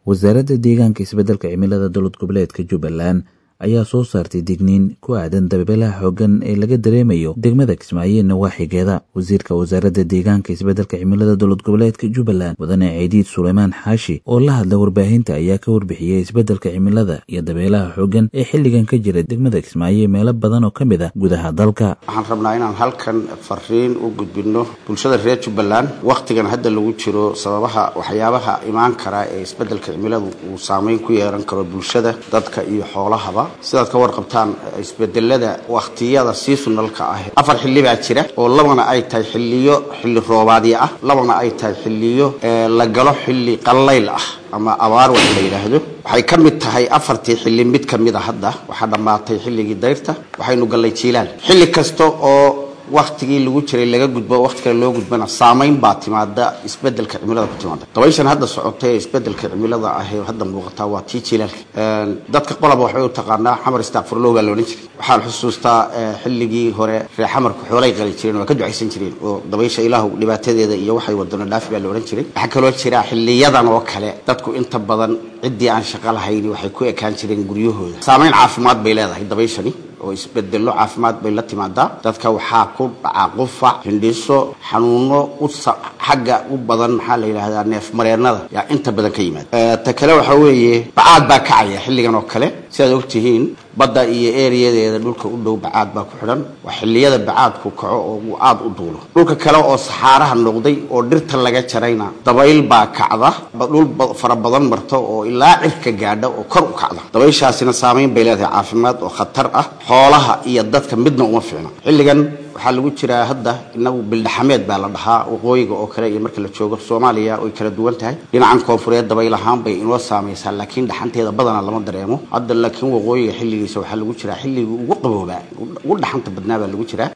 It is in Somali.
wasaaradda deegaanka isbeddelka cimilada dowlad goboleedka jubbaland ayaa soo saartay digniin ku aadan dabeelaha xooggan ee laga dareemayo degmada kismaayo nawaaxigeeda wasiirka wasaaradda deegaanka isbeddelka cimilada dowlad goboleedka jubbaland mudane ciidiid suleymaan xaashi oo la hadla warbaahinta ayaa ka warbixiyey isbeddelka cimilada iyo dabeelaha xooggan ee xilligan ka jira degmada kismaayo meelo badan oo ka mid ah gudaha dalka waxaan rabnaa inaan halkan fariin u gudbinno bulshada reer jubbaland wakhtigan hadda lagu jiro sababaha waxyaabaha imaan kara ee isbeddelka cimiladu uu saameyn ku yeelan karo bulshada dadka iyo xoolahaba sidaad ka warqabtaan isbedelada wakhtiyada seasonalka ah afar xilli baa jira oo labana ay tahay xilliyo xilli roobaadyo ah labana ay tahay xilliyo la galo xilli qallayl ah ama abaar wax la yidhaahdo waxay ka mid tahay afartii xilli mid ka mid a hadda waxaa dhammaatay xilligii dayrta waxaynu gallay jiilaan xilli kasta oo waktigii lagu jiray laga gudbo wakti kale loo gudbana saamayn baa timaada isbedelka cimilada ku timaada dabayshan hadda socotay ee isbedelka cimilada ah ee hadda muuqataa waa tii jilaalka dadka qolaba waxbay u taqaanaa xamar istaaqfurlow baa la odhan jiray waxaan xusuustaa xilligii hore reer xamarku xoolay qali jireen waa ka ducaysan jireen oo dabaysha ilaahu dhibaatadeeda iyo waxay wadano dhaafi baa la odhan jiray waxaa kaloo jira xiliyadan oo kale dadku inta badan ciddii aan shaqo lahayni waxay ku ekaan jireen guryahooda saamayn caafimaad bay leedahay dabayshani oo isbedello caafimaad bay la timaadaa dadka waxaa ku dhacaa qufac hindhiso xanuuno xagga u badan maxaa la yidhaahdaa neef mareennada yaa inta badan ka yimaada ta kale waxaa weeye bacaad baa kacaya xilligan oo kale sidaad ogtihiin badda iyo ereyadeeda dhulka u dhow bacaad baa ku xidhan waa xilliyada bacaadku kaco oo uu aad u duulo dhulka kale oo saxaaraha noqday oo dhirta laga jarayna dabayl baa kacda dhul fara badan marto oo ilaa cirka gaadha oo kor u kacda dabayshaasina saamayn bay leedahay caafimaad oo khatar ah xoolaha iyo dadka midna uma fiicna xilligan waxaa lagu jiraa hadda inagu bildhaxameed baa la dhahaa waqooyiga oo kale iyo marka la joogo soomaaliya oy kala duwan tahay dhinacan koonfureed dabayl ahaan bay inoo saamaysaa laakiin dhaxanteeda badanaa lama dareemo hadda laakiin waqooyiga xilligiisa waxaa lagu jiraa xilligii ugu qaboobaa ugu dhaxanta badnaa baa lagu jiraa